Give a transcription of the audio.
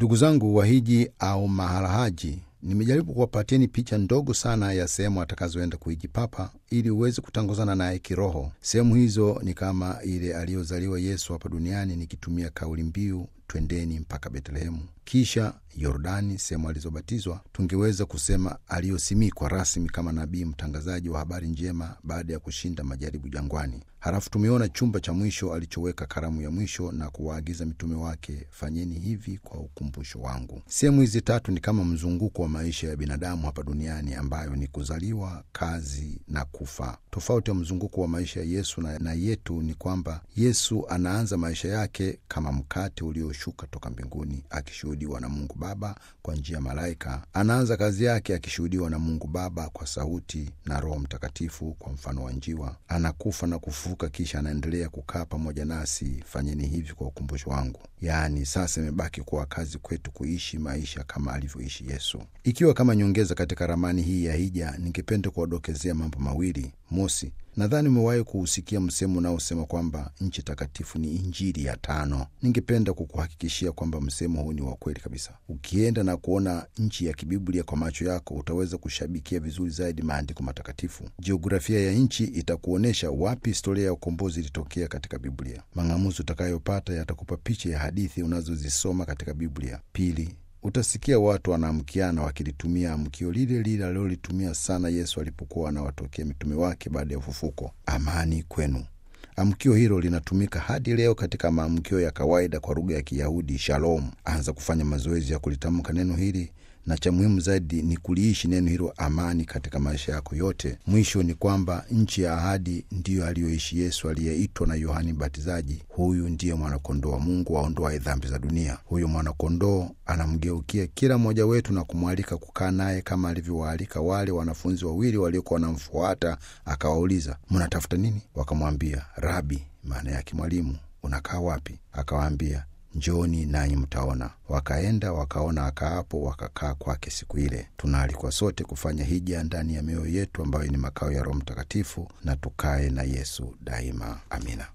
Ndugu zangu wahiji au maharahaji, nimejaribu kuwapatieni picha ndogo sana ya sehemu atakazoenda kuhiji Papa ili uweze kutangozana naye kiroho. Sehemu hizo ni kama ile aliyozaliwa Yesu hapa duniani, nikitumia kauli mbiu twendeni mpaka Betlehemu, kisha Yordani, sehemu alizobatizwa. Tungeweza kusema aliyosimikwa rasmi kama nabii mtangazaji wa habari njema baada ya kushinda majaribu jangwani. Halafu tumeona chumba cha mwisho alichoweka karamu ya mwisho na kuwaagiza mitume wake, fanyeni hivi kwa ukumbusho wangu. Sehemu hizi tatu ni kama mzunguko wa maisha ya binadamu hapa duniani, ambayo ni kuzaliwa, kazi na kufa. Tofauti ya mzunguko wa maisha ya Yesu na, na yetu ni kwamba Yesu anaanza maisha yake kama mkate ulioshuka toka mbinguni, akishuhudiwa na Mungu Baba kwa njia ya malaika. Anaanza kazi yake akishuhudiwa na Mungu Baba kwa sauti na Roho Mtakatifu kwa mfano wa njiwa. Anakufa na kufufuka, kisha anaendelea kukaa pamoja nasi, fanyeni hivi kwa ukumbusho wangu. Yaani sasa imebaki kuwa kazi kwetu kuishi maisha kama alivyoishi Yesu. Ikiwa kama nyongeza katika ramani hii ya hija, ningependa kuwadokezea mambo mawili. Mosi, nadhani umewahi kuhusikia msemo unaosema kwamba nchi takatifu ni Injili ya tano. Ningependa kukuhakikishia kwamba msemo huu ni wa kweli kabisa. Ukienda na kuona nchi ya kibiblia kwa macho yako, utaweza kushabikia vizuri zaidi maandiko matakatifu. Jiografia ya nchi itakuonyesha wapi historia ya ukombozi ilitokea katika Biblia. Mang'amuzi utakayopata yatakupa picha ya hadithi unazozisoma katika Biblia. Pili, utasikia watu wanaamkiana wakilitumia amkio lile lile alilolitumia sana Yesu alipokuwa anawatokea mitume wake baada ya ufufuko: amani kwenu. Amkio hilo linatumika hadi leo katika maamkio ya kawaida kwa lugha ya Kiyahudi, shalom. Anza kufanya mazoezi ya kulitamka neno hili, na cha muhimu zaidi ni kuliishi neno hilo amani katika maisha yako yote. Mwisho ni kwamba nchi ya ahadi ndiyo aliyoishi Yesu aliyeitwa na Yohani Mbatizaji, huyu ndiye mwanakondoo wa Mungu aondoaye dhambi za dunia. Huyu mwanakondoo anamgeukia kila mmoja wetu na kumwalika kukaa naye kama alivyowaalika wale wanafunzi wawili waliokuwa wanamfuata. Akawauliza, mnatafuta nini? Wakamwambia, Rabi, maana yake mwalimu, unakaa wapi? Akawaambia, Njoni nanyi mtaona. Wakaenda wakaona akaapo, wakakaa kwake siku ile. Tunaalikwa sote kufanya hija ndani ya mioyo yetu ambayo ni makao ya Roho Mtakatifu, na tukae na Yesu daima. Amina.